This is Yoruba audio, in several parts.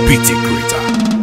BT Creator.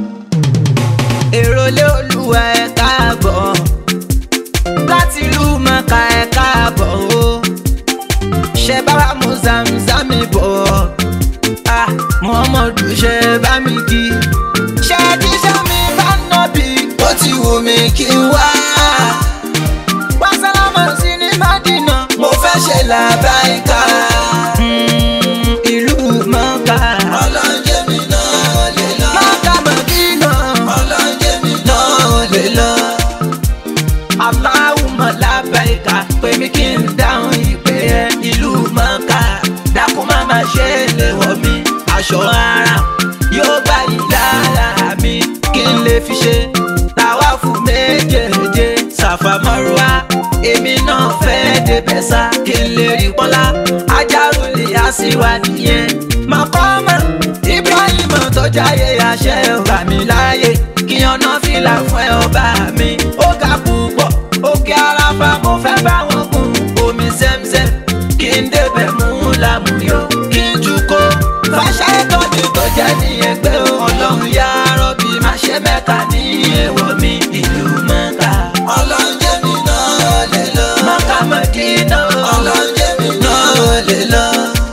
èrò lé olúwa ẹ káàbọ̀ láti ìlú mọ̀ká ẹ káàbọ̀ o ṣe báwa mú zamzami bọ̀ ah muhammadu ṣe bá mi kí ṣe jíṣẹ́ mi bá nọ́bì ó ti wù mí kí n wá wá sálámà sí ní mádìnà mo fẹ́ ṣe làbáyíká Mm, ìlú mọ̀ká ọlọ́njẹ́ mi náà lè lọ mọ̀ká mọ̀dínà ọlọ́njẹ́ mi náà lè lọ. Aláwùmọ̀ lábẹ́ẹ̀ká pé mi kí n dáhùn ìpè ẹ ìlú mọ̀ká dákun má má ṣe lè wọ̀ mí aṣọ ara yóò gbà yí lára mi kí n lè fi ṣe tàwa fún méjèèjì ṣàfàmọ́rúwá èmi náà fẹ́ débẹ̀ sá kí n lè rí pọ́lá ajárùlé àṣìwà nìyẹn mọ̀kọ́mọ̀ Ibrahim tó jáyé àṣẹ ọba mi láàyè kí ọ̀nà fìlà fún ẹ ọba mi ó ga púpọ̀ òkè àràfà mo fẹ́ bá wọn kún omi sẹ́msẹ́m kí n débẹ̀ mú lámúyọ kí n jùkọ́ fàṣà ẹ̀tọ́ mi tó jẹ́ ní ẹgbẹ́ ọlọ́run yá rọ́bì má ṣe mẹ́ta ní èèwọ̀ mi ìlú mẹ́ta. ọlọ́run jẹ́ mi náà lè lọ. mọ́kà mọ́dínà. ọlọ́run jẹ́ mi náà lè lọ.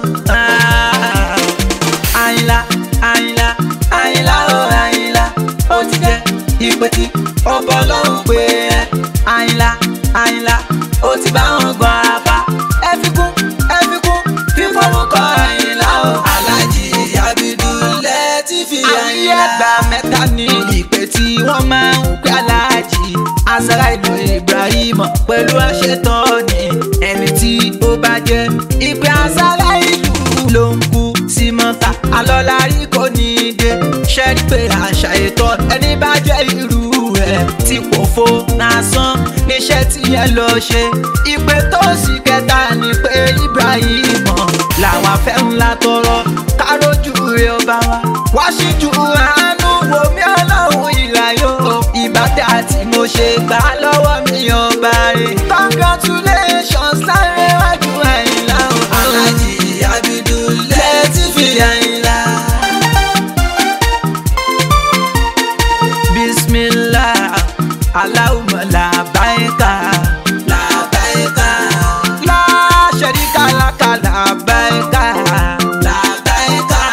àyìnlá àyìnlá àyìnlá ó àyìnlá ó ti jẹ́ ìpè tí ọbọ̀ lọ́rùn pé ẹ àyìnlá àyìnlá ó ti bá wọn gbọ́ apá ẹ fi kún ẹ fi kún fífọwọ́kọ àyìnlá ó. alájí abidulẹ̀ ti fi àyìnlá. àyẹ̀gbà mẹ́ta ní ìpè tí wọ́n máa ń pè alájí azara ìlú ibrahim pẹ̀lú àṣetọ́ni ẹni tí ó bá jẹ́ ìpè azara ìlú ló ń kú sí mọ́ta alọ́lárí kò ní í dé ṣẹ́rí pé àṣà ètò ẹni bá jẹ́ irú ẹ̀ tí kò fo lásán níṣẹ́ tí yẹn lọ ṣe ìpè tó sì kẹta ni pé ibrahim làwọn afẹ́ ńlá tọrọ kárójú rẹ ọba wa wá síjú àánú wo mí ọlọ́run ìlàyò ìbátẹ́ àti mo ṣe gbà á lọ́wọ́ mi ọba rẹ̀ congratulations sáré wájú àyìnlá o. alájí abidulẹ̀ ti fi àyìnlá. bismillah allahumma labaika labaika la sharika laka labaika labaika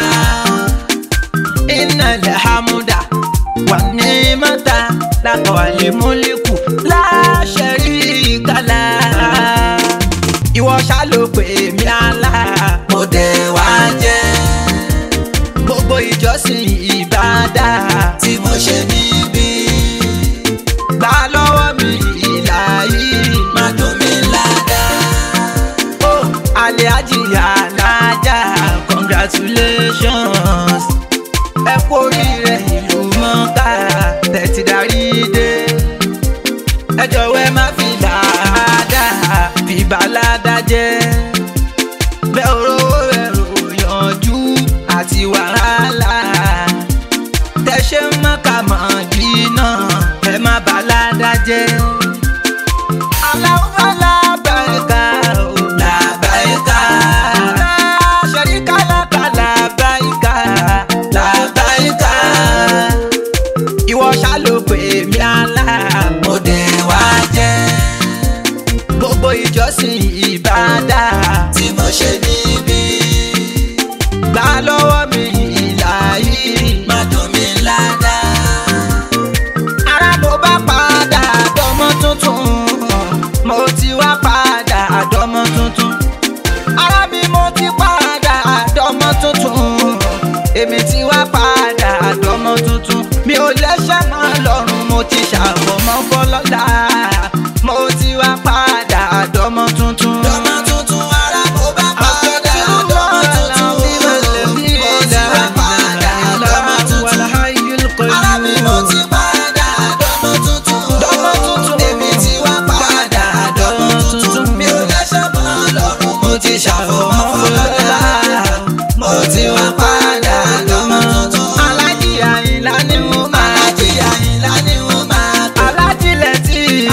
inna alhamda wa ni'mata laka wal mulku la sharika la ìwọ ṣá ló pè mí àlá mo dẹ̀ wá jẹ́ gbogbo ìjọsìn ìbádà tí mo ṣe níbí. gbà lọ́wọ́ mi ìlà yìí má dùn mí ládàá. ó alẹ́ àjìyà lájà congratulations. ẹ kú oríire ìlú mọ́ká tẹ̀tí darí dé. ẹ jọ̀wọ́ ẹ má fi làádàá fi bàládà jẹ́ bẹ́ẹ̀ orówó rẹ̀ rò yanjú àti wàhálà tẹ ṣe ń mọ́ka mọ̀dínà ẹ má bàládà jẹ́. aláwọ̀ làbáyíká ò làbáyíká ṣẹ̀ríkà làkà làbáyíká làbáyíká ìwọ ṣá ló pè mí àlá mo dẹ̀ wá jẹ́ gbogbo ìjọsìn ìbádà tí mo ṣe níbí. gbà lọ́wọ́ mi ìlà yìí má dùn mí ládàá. ara mo bá padà dọ́mọ tuntun mo ti wá padà dọ́mọ tuntun. ara mi mo ti padà dọ́mọ tuntun èmi ti wá padà dọ́mọ tuntun mi ò lẹ́sẹ̀ mọ́ lọ́rùn mo ti ṣàfọ̀mọ́ fọlọ́lá mo ti wá padà dọ́mọ tuntun. dọ́mọ tuntun ara mo bá padà dọ́mọ tuntun mo ti wá padà dọ́mọ tuntun. ara mi mo ti padà dọ́mọ tuntun. dọ́mọ tuntun èmi ti wá padà dọ́mọ tuntun. mi ò lẹ́sẹ̀ mọ́ lọ́rùn mo ti ṣàfọ̀mọ́ fọlọ́lá mo ti wá padà dọ́mọ tuntun. alájí àyìnlá ni mo máa. alájí àyìnlá ni mo máa. alájí lẹ́tí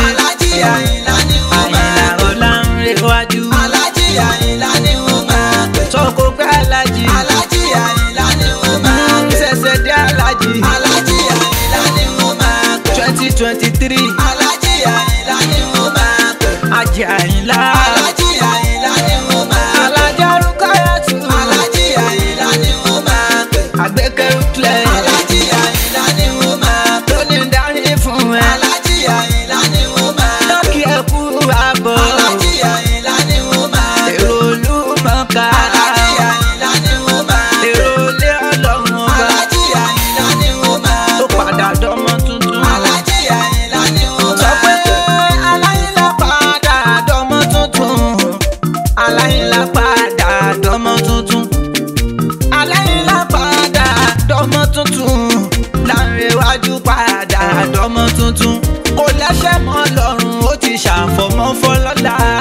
tuntun aláìlá padà dọ́mọ tuntun láńrẹ̀wájú padà dọ́mọ tuntun kò lẹ́sẹ̀ mọ́ lọ́rùn ó ti ṣàfọ̀mọ́ fọlọ́lá